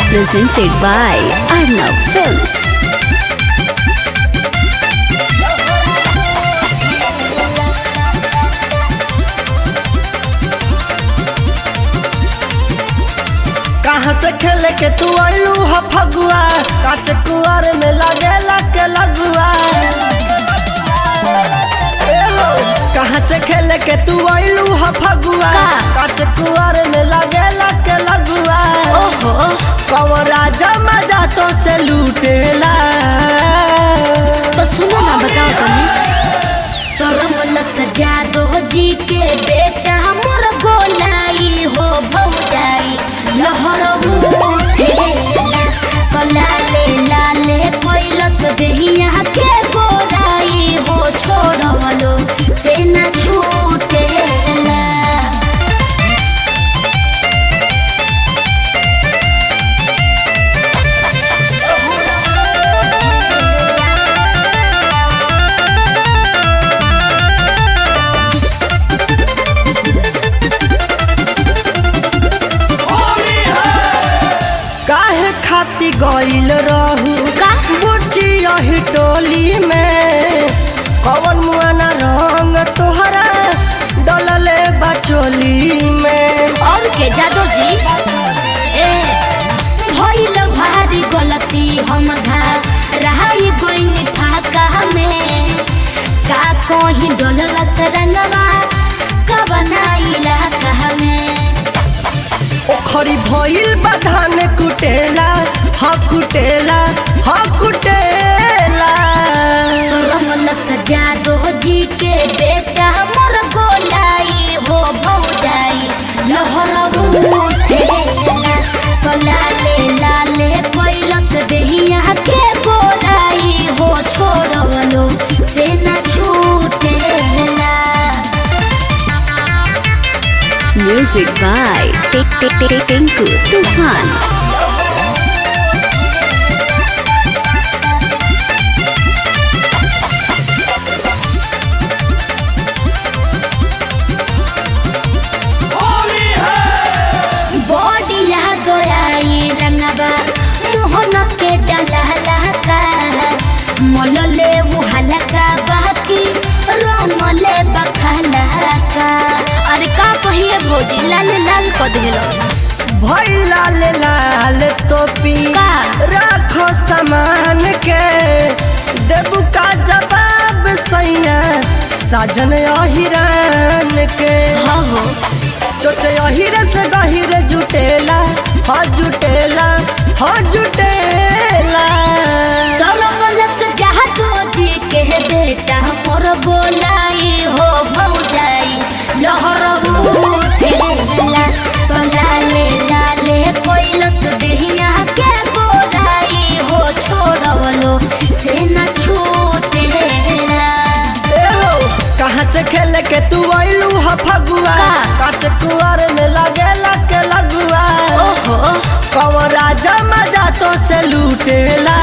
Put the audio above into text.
presented by Arnav Films. कहाँ से खेले के तू आइलू ह फगुआ काच कुआर में लगेला के लगुआ ए हो, कहाँ से खेले के तू आइलू ह फगुआ का? काच कुआर में लगेला के लगुआ ओहो कवर राजा मजा तो से लूटेला तो सुनो ना बताओ तनी करम सजा दो जी के बेटा हमर गोलाई हो भौजाई लहर कलाले लाले कैलस देहिया के गोलाई हो छोड़वलो से न छूटेला काहे खाती गइल रहू का? बुच्ची यही टोली में कवन मुआना रंग तोहरा डलले बचोली में और के जादू जी ए भइल भारी गलती हम धा रहाई गोइन फाका में का कोही डोलल सरनवा का बनाइला कहा में ओखरी भइल बधान कुटेला ह कुटेला ह कुटेला रमल सजा दो जी के बेटा हमर गोलाई हो भौजाई लहर उठेला कलाले लाले कैलस देहिया के गोलाई हो छोड़वलो से न छूटेला Music by Tinku Tufan. बॉडिया गोराई रंगबा मोहन के डलहला का मोलले मुहलका बाकी रोमले बखला का अरे का कहिए भौजी लाल लाल क देलो भइल लाल लाल टोपी का? राखो सामान के देबू का जवाब सैया साजन अहिरान के हो हो चोचे अहिरे से गहिरे जुटेला ह जुटेला ह जुटेला करमल से जहा तो जी के बेटा मोर बोलाई हो भौजाई लहर उठेला तलाले लाले कोइलस देहिया के बोलाई हो छोड़वलो से न छूटेला ए हो, कहाँ से खेल के तू आइलू ह फगुआ का? काच कुआर में लगेला के लगुआ ओहो कवर राजा मजा तो से लूटेला